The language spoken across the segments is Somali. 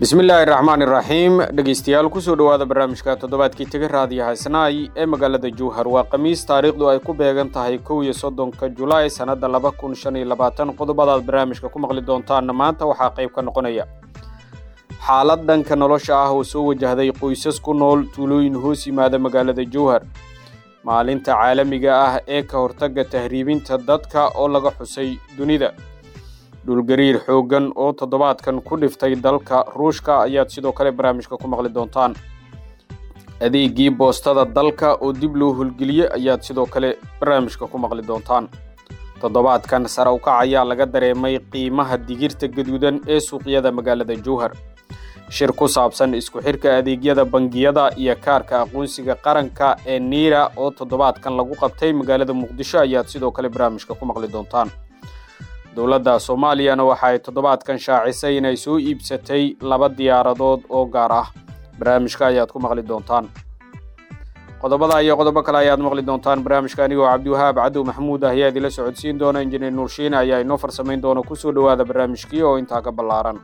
bismillaahi raxmaan iraxiim dhegeystayaal kusoo dhowaada barnaamijka toddobaadkii tega raadiyo haysnaay ee magaalada jowhar waa khamiis taariikhdu ay ku beegan tahay kow iyo soddonka julaay sannadda laba kun shan iyo labaatan qodobadaad barnaamijka ku maqli doontaanna maanta waxaa qayb ka noqonaya xaalad dhanka nolosha ah oo soo wajahday qoysas ku nool tuulooyin hoos yimaada magaalada jowhar maalinta caalamiga ah ee ka hortagga tahriibinta dadka oo laga xusay dunida dhulgariir xooggan oo toddobaadkan ku dhiftay dalka ruushka ayaad sidoo kale barnaamijka ku maqli doontaan adeegii boostada dalka oo dib loo hulgeliyey ayaad sidoo kale barnaamijka ku maqli doontaan toddobaadkan sare ukac ayaa laga dareemay qiimaha digirta gaduudan ee suuqyada magaalada jowhar shir ku saabsan isku xirka adeegyada bangiyada iyo kaarka aqoonsiga qaranka ee niira oo toddobaadkan lagu qabtay magaalada muqdisho ayaad sidoo kale barnaamijka ku maqli doontaan dowladda soomaaliyana waxa ay toddobaadkan shaacisay inay soo iibsatay laba diyaaradood oo gaar ah barnaamijka ayaad ku maqli doontaan qodobada iyo qodobo kale ayaad maqli doontaan barnaamijka anigoo cabdiwahaab cadow maxamuud ah ayaa idinla socodsiin doona injineer nuurshiine ayaa inoo farsamayn doona kusoo dhowaada barnaamijkii oo intaa ka ballaaran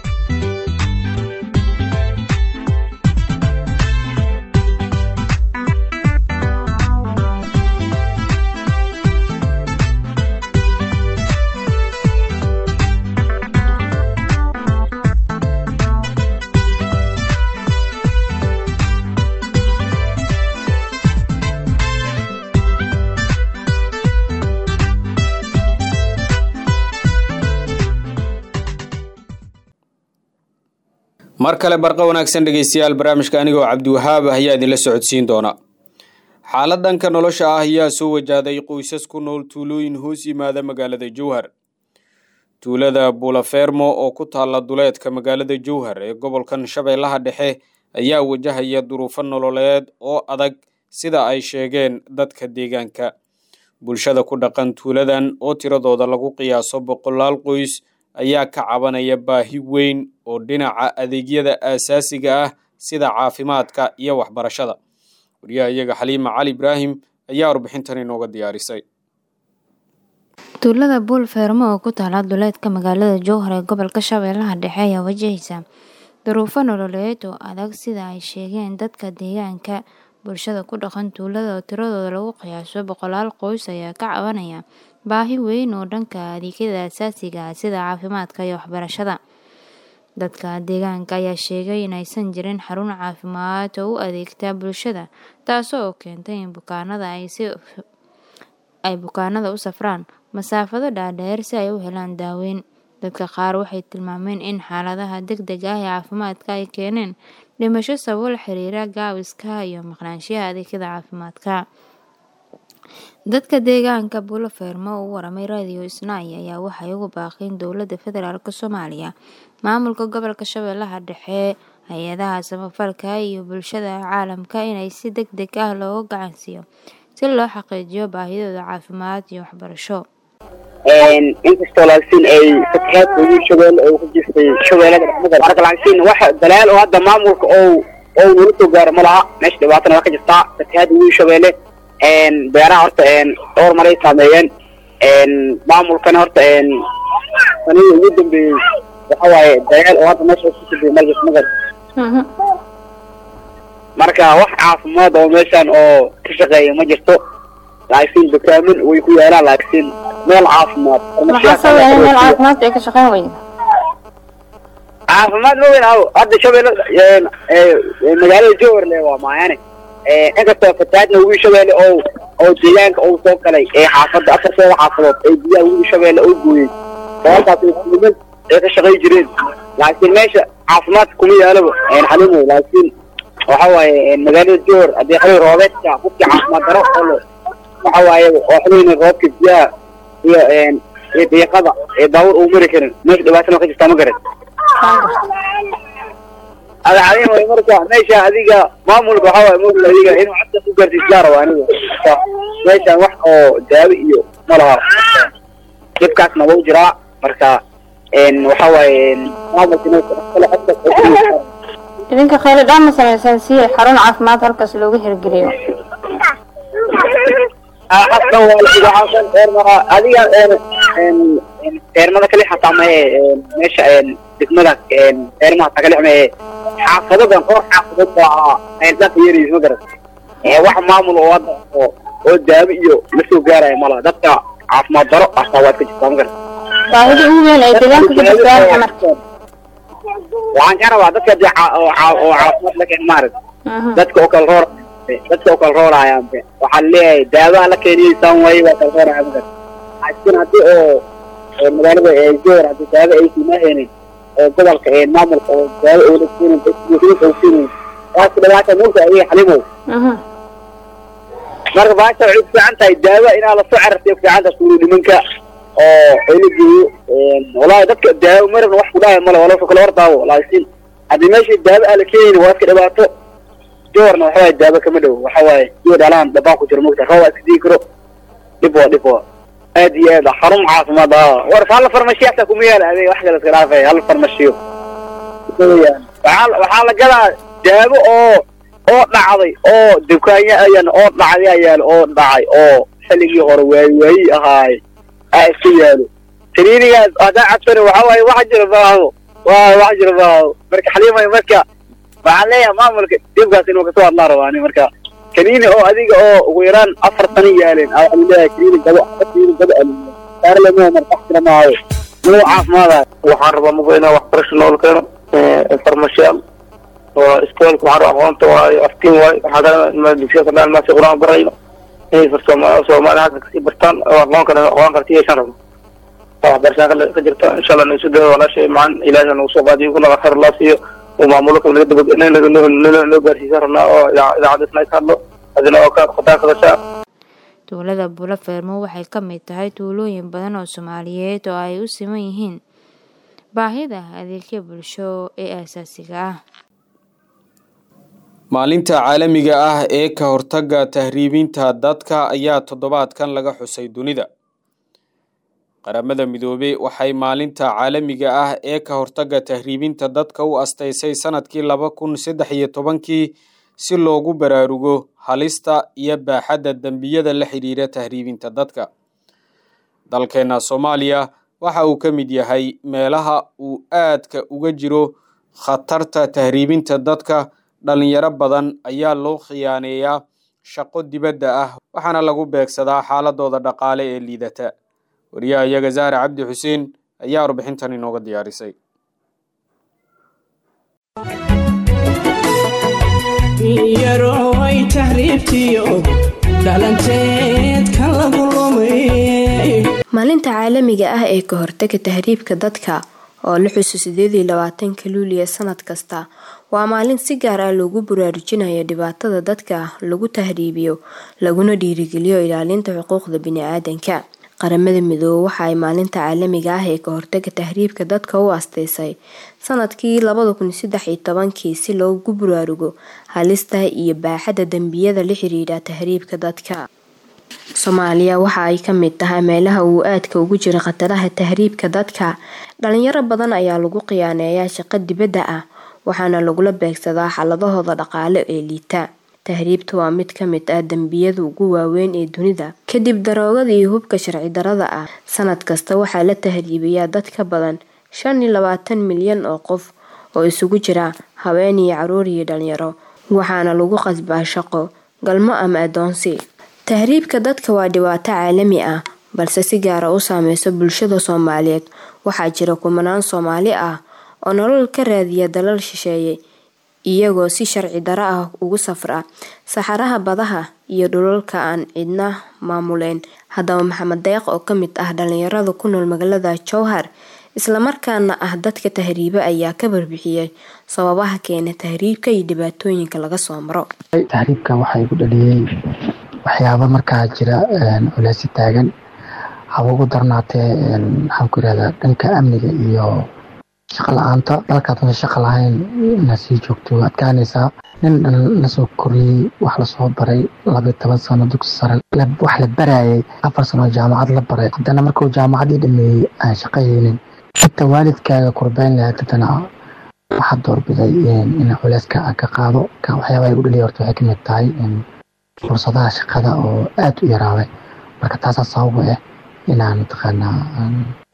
mar kale barqa wanaagsan dhegeystayaal barnaamijka anigoo cabdiwahaab ah ayaa idinla socodsiin doona xaalad dhanka nolosha ah ayaa soo wajahday qoysas ku nool tuulooyin hoos yimaada magaalada jowhar tuulada buulafermo oo ku taalla duleedka magaalada jowhar ee gobolkan shabeellaha dhexe ayaa wajahaya duruufo nololeed oo adag sida ay sheegeen dadka deegaanka bulshada ku dhaqan tuuladan oo tiradooda lagu qiyaaso boqolaal qoys ayaa ka cabanaya baahi weyn oo dhinaca adeegyada aasaasiga ah sida caafimaadka iyo waxbarashada wariyaha iyaga xaliima cali ibraahim ayaa warbixintan inooga diyaarisay tuulada buul feermo oo ku taala duleedka magaalada jowhar ee gobolka shabeellaha dhexe ayaa wajahaysa duruufo nololeed oo adag sida ay sheegeen dadka deegaanka bulshada ku dhaqan tuulada oo tiradooda lagu qiyaaso boqolaal qoys ayaa ka cabanaya baahi weyn oo dhanka adeegyada asaasiga ah sida caafimaadka iyo waxbarashada dadka deegaanka ayaa sheegay in aysan jirin xarun caafimaad oo u adeegta bulshada taasoo keentay in bukaanada ay bukaanada u safraan masaafado dhaadheer si ay u helaan daaweyn dadka qaar waxay tilmaameen in xaaladaha deg deg ah ee caafimaadka ay keeneen dhimasho sababo la xiriira gaawiska iyo maqnaanshiyaha adeegyada caafimaadka dadka deegaanka buulo feermo oo u waramay radio isnaay ayaa waxay ugu baaqeen dowladda federaalk soomaaliya maamulka gobolka shabeellaha dhexe hay-adaha samafalka iyo bulshada caalamka inay si deg deg ah looga gacansiiyo si loo xaqiijiyo baahidooda caafimaad iyo waxbarasho inkastoo laakiin ay fatahaadka ugu shabeelle oo ku jirtay shabeellada dhexmada marka laakiin wax dalaal oo hadda maamulka oo oo nala soo gaaro ma laha meesha dhibaatana waa ka jirtaa fatahaadda ugu shabeelle beeraha horta dhowr maray saameeyeen maamulkana horta sanadii ugu dambeeyey waxa waaye dagaal oo hadda meesha ku sibay markas magar marka wax caafimaad oo meeshan oo ka shaqeeya ma jirto laakiin dukaamin way ku yaalaan laakiin meel caafimaad meel caafimaad ay ka shaqeyn weyda caafimaad ma weyn aw hadda shabeelle magaalada jowhar le waa maayane inkastoo fatahaadna ugu shabeelle oo oo deegaanka uu soo galay ee xaafadda afarteeda xaafadood ee biyaha ugu shabeelle oo gooyey sababtaas niman ay ka shaqay jireen laakiin meesha caafimaadka kuma yaalaba xalimo laakiin waxa waaye magaalada jowhar haddii xilli roobeedka qofkii caafimaad daro oo waxa waaye oo xilliina roobka biyaha iyo iyo deeqada ee baawur uu mari karin meesha dhibaatana ka jirtaa ma garan ada cadin way marka meesha adiga maamulka waxa waaye maamul adiga inuu cadda ku gaarsiisyaa raba aniga meeshan wax oo daawo iyo ma laha dhibkaasna wuu jiraa marka waxa waaye maamulka idinka khayli dhaan ma samaysaan si xarun caafimaad halkaas loogu hirgeliyo حتى adiga eermada kale xataa mahe meesha degmada eermaha tagalixme xaafadodan dhowr xaafadood baa eeldaanka yeeraysa ma garat wax maamul oo hadda oo oo daawo iyo la soo gaaraya malaha dadka caafimaad daro astaa waad ka jirtaa ma garat baahida ugu weyn ay deegaanka ka jirtaan xamar waxaan ka rabaa dadka dee ca- oo ca- oo caafimaad la keen maarag dadka oo kala roor dadka oo kala roorayaan be waxaa leeyahay daawaha la keeniyeysaan waaye waa kala rooraya ma garat laakiin haddii oo oo magaalada ee joor haddii daawo ay siimahaynin oo gobolka ee maamulka oo daawo oo la siinin dadkiisa oo siinin waas dhibaata moogta adiga xalimow marka baasha waxay ku fiican tahay daawo inaa lasoo carartay ku fiican tahay suulu nimanka oo la geeyo wallaahi dadka daawo marabna wax ku dhahaya male waa lasoo kala hordaawo laakiin haddii meesha daawo aan la keenin waa iska dhibaato joorna waxa waaye daawo kama dhow waxa waaye iyo dhalaan dabaan ku jiro moogta roob aa iska digi karo dhib waa dhib waa aad iyo aad xarun caafimaad ah war hal farmashiyo xataa kuma yaala adeeg wax kale iska dhaafay hal farmashiyo waxaa waxaa la gadaa daawo oo oo dhacday oo dukaanya ayaan oo dhacday ayaan oo dhacay oo xilligii hore waayi waayi ahaay aa iska yaalo kaniinigaas haddaa cabsani waxa waaye wax jira maaho waa wax jira maaho marka xaliimay marka waxaan leeyahay maamulka dibkaas inuu kasoo hadlaa rabaa ani marka kaniini oo adiga oo ugu yaraan afar sano yaaleen aa waxaan leeyahay kaniini gabo kaniini gabo aliyo saar lama marka wax jira maaho inuu caafimaadayo waxaan rabaa mugo inaan waxbarasho nool keeno farmashiyaal oo iskoolka waxaan rabaa aqoonta waayo aftiin waayo waxaa kale dugsiga kadhaan maasi qur-aan barayno inay far sooma soomaali halka kasii bartaan oo aqoon kale aqoon kale yeeshaan rabno oo waxbarashaan kale ka jirta insha allah naisu dao walaashay macaan ilaahay nagu soo qaadiyo kuna khayr loo siiyo oo maamulo kale naga daba noo gaarsiisan rabnaa oo idaacadisna ka hadlo adina oo ka khataa kadashaa Tuulada Bulo Fermo waxay ka mid tahay tuulooyin badan oo Soomaaliyeed oo ay u siman yihiin baahida adeegyo bulsho ee aasaasiga ah. maalinta caalamiga ah ee ka hortagga tahriibinta dadka ayaa toddobaadkan laga xusay dunida qaramada midoobey waxay maalinta caalamiga ah ee ka hortagga tahriibinta dadka u asteysay sanadkii laba kun saddex iyo tobankii si loogu baraarugo halista iyo baaxadda dembiyada la xidhiira tahriibinta dadka dalkeena soomaaliya waxa uu ka mid yahay meelaha uu aadka uga jiro khatarta tahriibinta dadka dhalinyaro badan ayaa loo khiyaaneeyaa shaqo dibadda ah waxaana lagu beegsadaa xaaladooda dhaqaale ee liidata wariyaha iyaga zaare cabdi xuseen ayaa warbixintan inooga diyaarisay yaroway tahriibtiyo dhalanteed ka lagu lumay maalinta caalamiga ah ee ka hortaga tahriibka dadka oo la xuso sideed iyo labaatanka luuliya sanad kasta waa maalin si gaar ah loogu baraarujinayo dhibaatada dadka lagu tahriibiyo laguna dhiirigeliyo ilaalinta xuquuqda bini-aadanka qaramada midoobe waxa ay maalinta caalamiga ah ee ka hortaga tahriibka dadka u asteysay sanadkii labada kun saddex iyo tobankii si loogu baraarugo halista iyo baaxadda dembiyada la xiriira tahriibka dadka soomaaliya waxa ay ka mid tahay meelaha uu aadka ugu jira khataraha tahriibka dadka dhalinyaro badan ayaa lagu khiyaaneeyaa shaqo dibadda ah waxaana lagula beegsadaa xaladahooda dhaqaale ee liita tahriibta waa mid ka mid ah dembiyada ugu waaweyn ee dunida kadib daroogada iyo hubka sharci darada ah sanad kasta waxaa la tahriibayaa dad ka badan shan iyo labaatan milyan oo qof oo isugu jira haween iyo caruur iyo dhalinyaro waxaana lagu qasbaa shaqo galmo ama adoonsi tahriibka dadka waa dhibaato caalami ah balse si gaara u saameysa bulshada soomaaliyeed waxaa jira kumanaan soomaali ah oo nolol ka raadiya dalal shisheeye iyagoo si sharci daro ah ugu safra saxaraha badaha iyo dhulalka aan cidna maamuleyn haddaba maxamed deeq oo kamid ah dhalinyarada ku nool magaalada jowhar islamarkaana ah dadka tahriiba ayaa ka barbixiyay sababaha keena tahriibka iyo dhibaatooyinka laga soo maro tahriibka waxaa igu dhaliyey waxyaaba markaa jira culeysi taagan haba ugu darnaatee maxaan ku irahdaa dhanka amniga iyo shaqa la-aanta dalkaadna shaqa lahayn inaad sii joogto adkaanaysaa nin dhan lasoo koriyey wax lasoo baray labayo toban sano dugsi sare wax la barayay afar sano jaamacad la baray haddana markuu jaamacadii dhameeyey aan shaqayeynin inta waalidkaaga kurbeyn lahayd haddana waxaad doorbiday in culeyska aan ka qaado waxyaabaha igu dhaliya horta waxay kamid tahay fursadaha shaqada oo aada u yaraaday marka taasaa sababa ah inaan mataqaanaa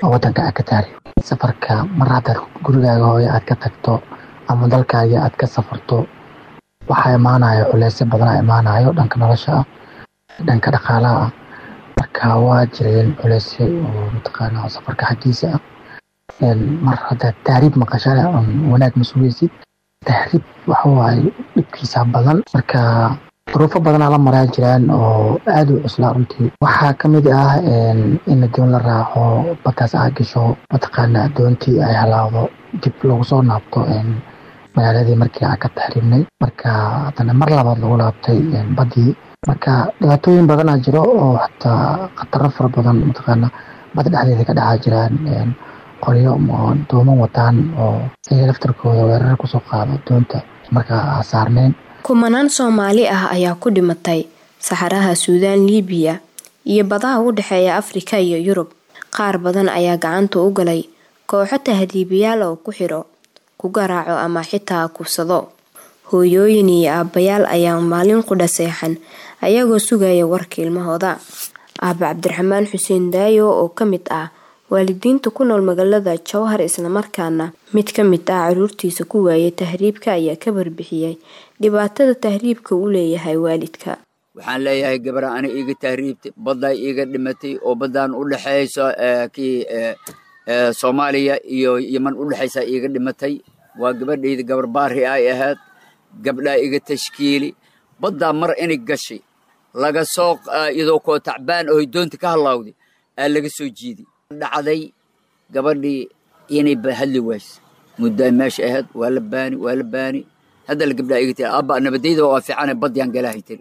oo wadanka aad ka tahriib safarka mar haddaad gurigaaga hooyo aad ka tagto ama dalkaaga aad ka safarto waxaa imaanayo culeysyo badanaa imaanayo dhanka nolosha ah dhanka dhaqaalaha ah marka waa jireen culeysyo oo mataqaana safarka xaggiisa ah mar haddaad tahriib maqashana wanaag ma sugaysid tahriib waxa waaye dhibkiisa badan marka duruufo badanaa la maraa jiraan oo aada u cuslaa runtii waxaa kamid ah in adoon la raaco badaas aa gasho mataqaana adoontii ay halaawdo dib lagu soo naabto magaaladii markii aan ka taxriibnay marka haddana mar labaad lagu laabtay badii marka dhibaatooyin badanaa jiro oo xataa khataro fara badan mataqaana bad dhexdeeda ka dhacaa jiraan qoryo dooman wataan oo iyaga laftarkooda weerar kusoo qaado doonta markaa saarneyn kumanaan soomaali ah ayaa ku dhimatay saxaraha suudaan liibiya iyo badaha u dhexeeya afrika iyo yurub qaar badan ayaa gacanta u galay kooxo tahriibayaal oo ku xidho ku garaaco ama xitaa kubsado hooyooyin iyo aabbayaal ayaa maalin qudha seexan ayagoo sugaya warka ilmahooda aaba cabdiraxmaan xuseen daayo oo ka mid ah waalidiinta ku nool magaalada jowhar islamarkaana mid ka mid ah caruurtiisa ku waayay tahriibka ayaa ka barbixiyey dhibaatada tahriibka uu leeyahay waalidka waxaan leeyahay gabara ana iiga tahriibtay baddaa iiga dhimatay oo baddaan u dhexayso kii soomaaliya iyo yeman u dhexaysa iiga dhimatay waa gabadhayda gabar baari ay ahayd gabdhaa iga tashkiili baddaa mar inay gashay laga soo iyadoo koo tacbaan oo doonta ka halaawday aa laga soo jiiday dhacday gabadhii inay hadli wayse muddaa meesha ahayd waa la baani waa la baani hadda la gabdhaa iga tiri abba nabadayda waa fiicane badyaan galaahay tiri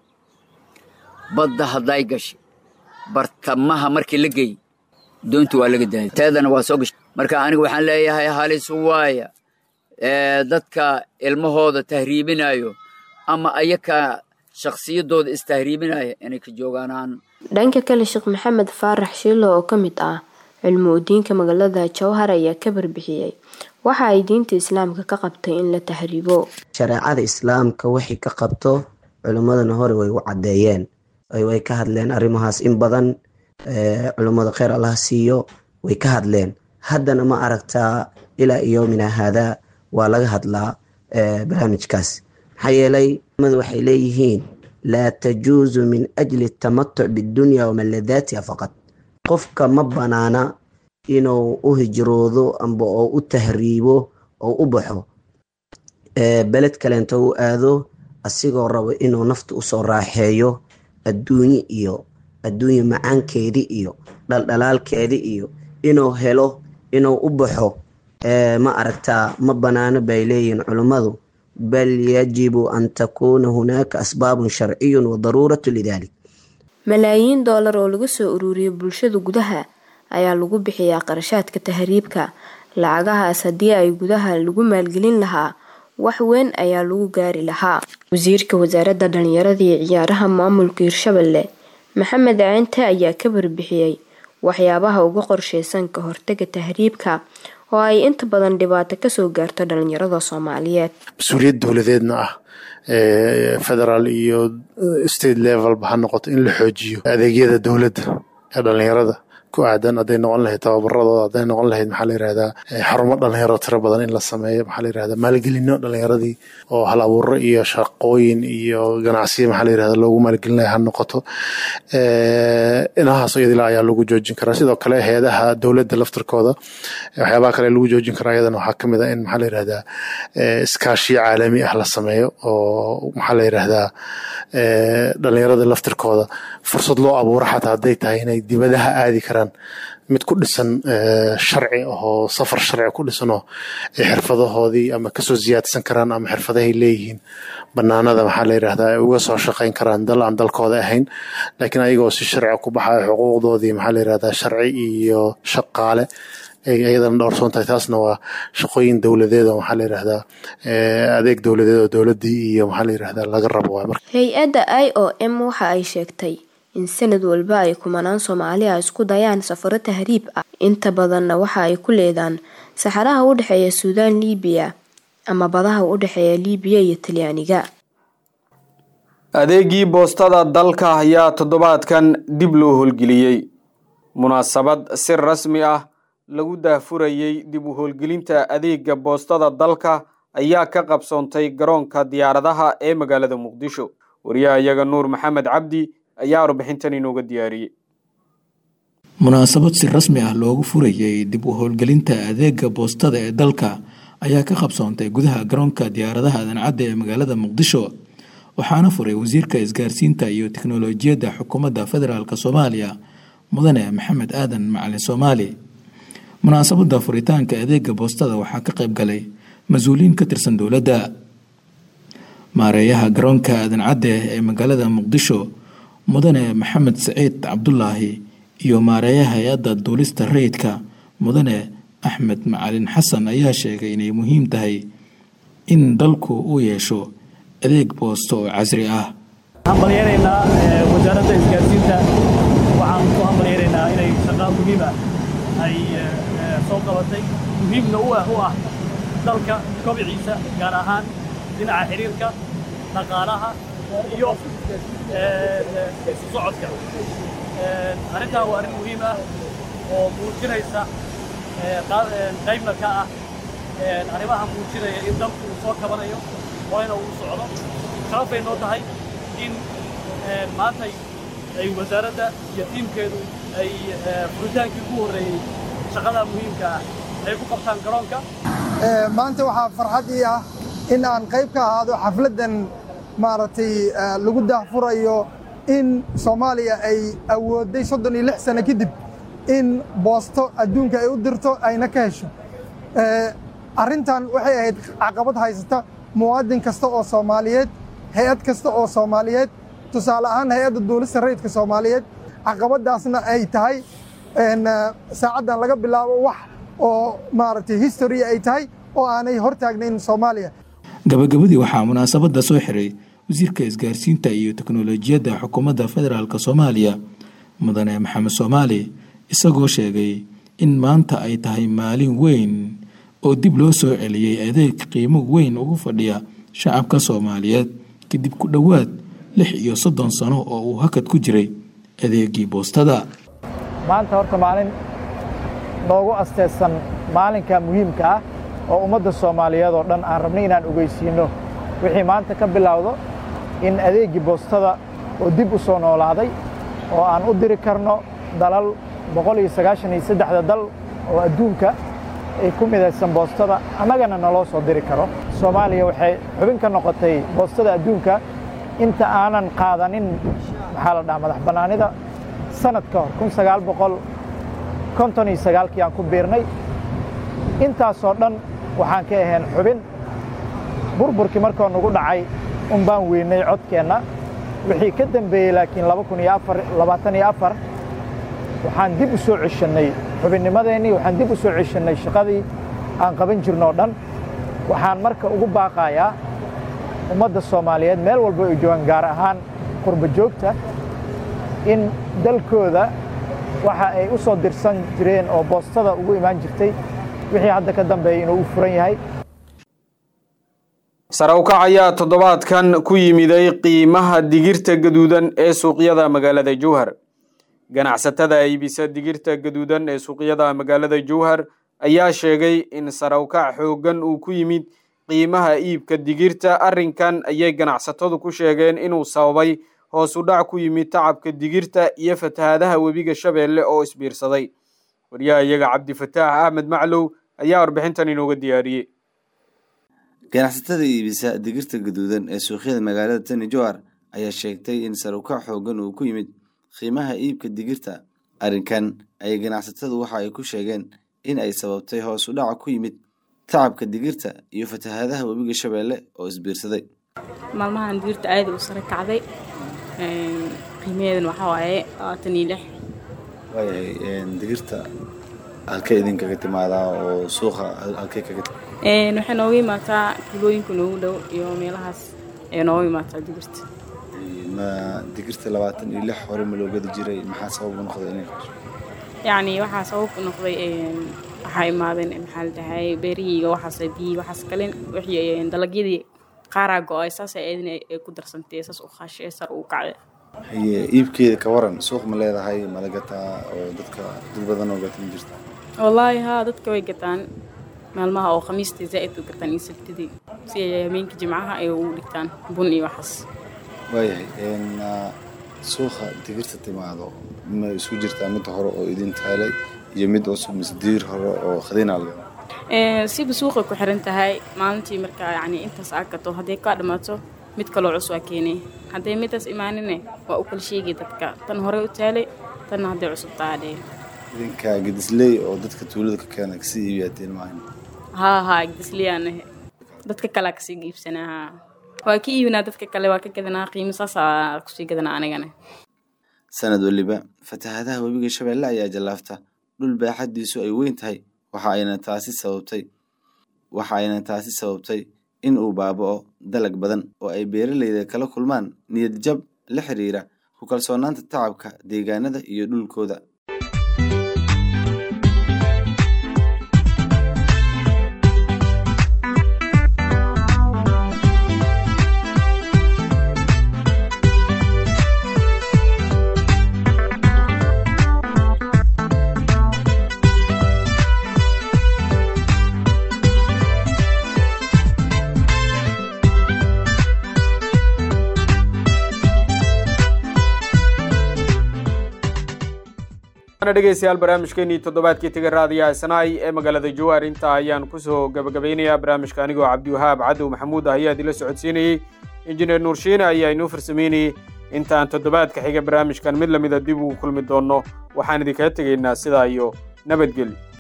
badda hadday gashay bartamaha markii la geeyey doonta waa laga daayay teedana waa soo gashay marka aniga waxaan leeyahay halis waaya dadka ilmahooda tahriibinayo ama ayaka shakhsiyadooda istahriibinaya inay ka joogaanaan dhanka kale sheekh maxamed faarax shiilo oo ka mid ah cilmu udiinka magaalada jowhar ayaa ka barbixiyey waxa ay diinta islaamka ka qabtay in la tahriibo shareecada islaamka waxay ka qabto culimmadana hore way u caddeeyeen way ka hadleen arrimahaas in badan culimmada kheyr allah siiyo way ka hadleen haddana ma aragtaa ilaa yoomina haadaa waa laga hadlaa barnaamijkaas maxaa yeelay culimadu waxay leeyihiin laa tajuusu min ajli tamatuc bidunya wamaladaatiha faqad qofka ma banaana inuu u hijroodo amba oo u tahriibo oo u baxo beled kaleento u aado asigoo rabo inuu nafta usoo raaxeeyo adduunye iyo adduunye macaankeedi iyo dhaldhalaalkeedi iyo inuu helo inuu u baxo ma aragtaa ma banaano bay leeyihiin culummadu bal yajibu an takuuna hunaaka asbaabun sharciyun wa daruuratu lidalik malaayiin doolar oo laga soo ururiyo bulshada gudaha ayaa lagu bixiyaa qarashaadka tahriibka lacagahaas haddii ay gudaha lagu maalgelin lahaa wax weyn ayaa lagu gaari lahaa wasiirka wasaaradda dhalinyarada iyo ciyaaraha maamulka hirshabelle maxamed ceente ayaa ka barbixiyey waxyaabaha uga qorsheysan ka hortaga tahriibka oo ay inta badan dhibaato kasoo gaarto dhalinyarada soomaaliyeed mas-uuliyad dowladeedna ah federaal iyo state levelba ha noqoto in la xoojiyo adeegyada dowladda ee dhalinyarada ku aadan hadday noqon lahayd tababaradooda hadday noqon lahayd maxaa la yirahdaa xarumo dhalinyaro tiro badan in la sameeyo maxaa la yirahdaa maalgelino dhalinyaradii oo hal abuuro iyo shaqooyin iyo ganacsiyo maxaa la yirahdaa loogu maalgelinaya ha noqoto inahaas iyadila ayaa lagu joojin karaa sidoo kale hay-adaha dowladda laftirkooda waxyaabaha kale lagu joojin karaa iyadana waxaa kamid ah in maxaa la yirahdaa iskaashiyo caalami ah la sameeyo oo maxaa la yirahdaa dhalinyarada laftirkooda fursad loo abuuro xataa hadday tahay inay dibadaha aadi karaan mid ku dhisan sharci ahoo safar sharci ku dhisanoo ay xirfadahoodii ama kasoo siyaadsan karaan ama xirfadahay leeyihiin banaanada maxaa la yirahdaa ay uga soo shaqayn karaan dal aan dalkooda ahayn laakiin ayagoo si sharci ku baxayo xuquuqdoodii maxaa la yirahdaa sharci iyo shaqaale iyadana dhowrsoon tahay taasna waa shaqooyin dowladeed oo maxaa la yirahdaa adeeg dowladeed oo dowladdii iyo maxaa la yirahdaa laga rabo waay marka hay-adda i o m waxa ay sheegtay in sanad walba ay kumanaan soomaali ah isku dayaan safaro tahriib ah inta badanna waxa ay ku leedaan saxaraha u dhexeeya suudaan liibiya ama badaha u dhexeeya liibiya iyo talyaaniga adeegii boostada dalka ayaa toddobaadkan dib loo howlgeliyey munaasabad si rasmi ah lagu daahfurayey dib u howlgelinta adeega boostada dalka ayaa ka qabsoontay garoonka diyaaradaha ee magaalada muqdisho wariyaha iyaga nuur maxamed cabdi ayaa warbixintan inooga diyaariyey munaasabad si rasmi ah loogu furayey dib u howlgelinta adeega boostada ee dalka ayaa ka qabsoontay gudaha garoonka diyaaradaha adancadda ee magaalada muqdisho waxaana furay wasiirka isgaarsiinta iyo teknolojiyadda xukuumadda federaalk soomaaliya mudane maxamed aadan macalin soomaali munaasabadda furitaanka adeega boostada waxaa ka qayb galay mas-uuliyiin ka tirsan dowladda maareeyaha garoonka adancadde ee magaalada muqdisho mudane maxamed saciid cabdulaahi iyo maareeyaha hay-adda duulista rayidka mudane axmed macalin xasan ayaa sheegay inay muhiim tahay in dalku uu yeesho adeeg boosto oo casri ah hambalyeeraynaa wasaaradda isgaarsiinta waxaan ku hambalyeeraynaa inay shaqaa muhiim ah ay soo qabatay muhiimna u ah u ah dalka kobiciisa gaar ahaan dhinaca xiriirka dhaqaalaha iyo isu socodka arrintan waa arrin muhiim ah oo muujinaysa qaybna ka ah arrimaha muujinaya in dalku uu soo kabanayo horeyna uu socdo sharafay noo tahay in maantay ay wasaaradda iyo tiimkeedu ay furitaankii ugu horreeyey shaqada muhiimka ah ay ku qabtaan garoonka maanta waxaa farxad ii ah in aan qayb ka ahaado xafladdan maaragtay lagu daahfurayo in soomaaliya ay awoodday soddon iyo lix sano kadib in boosto adduunka ay u dirto ayna ka hesho arrintan waxay ahayd caqabad haysata muwaadin kasta oo soomaaliyeed hay-ad kasta oo soomaaliyeed tusaale ahaan hay-adda duulista rayidka soomaaliyeed caqabaddaasna ay tahay saacaddan laga bilaabo wax oo maaragtay history ay tahay oo aanay hortaagnayn soomaaliya gabagabadii waxaa munaasabadda soo xiray wasiirka isgaarsiinta iyo teknolojiyadda xukuumadda federaalk soomaaliya mudane maxamed soomaali isagoo sheegay in maanta ay tahay maalin weyn oo dib loo soo celiyey adeeg qiimo weyn ugu fadhiya shacabka soomaaliyeed kadib ku dhowaad lix iyo soddon sano oo uu hakad ku jiray adeegii boostada maanta horta maalin noogu asteysan maalinka muhiimka ah oo ummadda soomaaliyeed oo dhan aan rabnay inaan ogeysiinno wixii maanta ka bilowdo in adeeggii boostada oo dib u soo noolaaday oo aan u diri karno dalal boqol iyo sagaashan iyo saddexda dal oo adduunka ay ku midaysan boostada annagana naloo soo diri karo soomaaliya waxay xubin ka noqotay boostada adduunka inta aanan qaadanin maxaa la dhaha madax bannaanida sanad ka hor kun sagaal boqol konton iyo sagaalkii aan ku biirnay intaasoo dhan waxaan ka ahayn xubin burburkii markoo nagu dhacay un baan weynay codkeenna wixii ka dembeeyey laakiin laba kun iyo afar labaatan iyo afar waxaan dib u soo ceshannay xubinnimadeennii waxaan dib u soo ceshannay shaqadii aan qaban jirno o dhan waxaan marka ugu baaqayaa ummadda soomaaliyeed meel walba ay joogaan gaar ahaan qurba joogta in dalkooda waxa ay u soo dirsan jireen oo boostada ugu imaan jirtay wixii hadda ka dambeeya inuu u furan yahay sare ukac ayaa toddobaadkan ku yimiday qiimaha digirta gaduudan ee suuqyada magaalada jowhar ganacsatada iibisa digirta gaduudan ee suuqyada magaalada jowhar ayaa sheegay in sare ukac xooggan uu ku yimid qiimaha iibka digirta arrinkan ayay ganacsatadu ku sheegeen inuu sababay hoos u dhac ku yimid tacabka digirta iyo fatahaadaha webiga shabeelle oo isbiirsaday waryaha iyaga cabdifataax axmed maclow ayaa warbixintan inooga diyaariyey ganacsatada iibisa digirta gaduudan ee suuqyada magaalada tani jowhar ayaa sheegtay in sarukac xoogan uu ku yimid qiimaha iibka digirta arrinkan ayay ganacsatadu waxa ay ku sheegeen in ay sababtay hoos u dhaca ku yimid tacabka digirta iyo fatahaadaha webiga shabeelle oo isbiirsaday maalmahan digirta aada u sare kacday qiimaheedana waxaa waaye labaatan iyo lix waayahay digirta halkee idinkaga timaadaa oo suuqa halkee kaga waxay nooga imaataa kilooyinka noogu dhow iyo meelahaas ayay nooga imaataa digirta ma digirta labaatan iyo lix hore ma loo gadi jiray maxaa sabab u noqday inay kasho yacni waxaa sabab u noqday waxaa imaadeen maxaa la dhahay beerihii iyo waxaas biyii waxaas kale wixii dalagyadii qaaraa go-ay saas ayadina ay ku darsantay saas u qaashay sar u kacday haye iibkeeda ka waran suuq ma leedahay mala gataa oo dadka dad badan oo gata ma jirta wallaahi haa dadka way gataan maalmaha oo khamiistii zaa'id u gataan iyo sabtidii si ay habeenkii jimcaha ay ugu dhigtaan bun iyo waxaas waayahay n suuqa digirta timaado ma isku jirtaa mid hore oo idin taalay iyo mid cusub mise diir hore oo khadiinaa leedahay Ee, siba suuqay ku xiran tahay maalintii markaa yacni intaas aad gato hadday kaa dhammaato mid kaloo cusub waa keenay hadday midaas imaanine waa u kala sheegi dadka tan hore u taalay tanna hadday cusub taadhee idinka gedisley oo dadka tuulada ka keena kasii iibiyaateen maahan haa haa gidisliyaanahe dadka kalea kasii iibsanaa haa waa ka iibinaa dadka kale waa ka gadanaa qiimo saasaa kusii gadanaa anigana sanad waliba fatahaadaha webiga shabeelle ayaa jallaafta dhul baaxaddiisu ay weyn tahay waxa ayna taasi sababtay waxa ayna taasi sababtay in uu baaba'o dalag badan oo ay beeralayda kala kulmaan niyad jab la xiriira ku kalsoonaanta tacabka deegaanada iyo dhulkooda ana dhegeystayaal barnaamijkeenii toddobaadkii tegay raadiyaha sanaay ee magaalada jawaar intaa ayaan kusoo gabagabeynayaa barnaamijka anigoo cabdiwahaab cadow maxamuud ah ayaa idila socodsiinayey injineer nuurshiine ayaa inoo farsameynayey intaan toddobaadka xiga barnaamijkan mid lamida dib ugu kulmi doonno waxaan idinkaga tegaynaa sidaa iyo nabadgelyo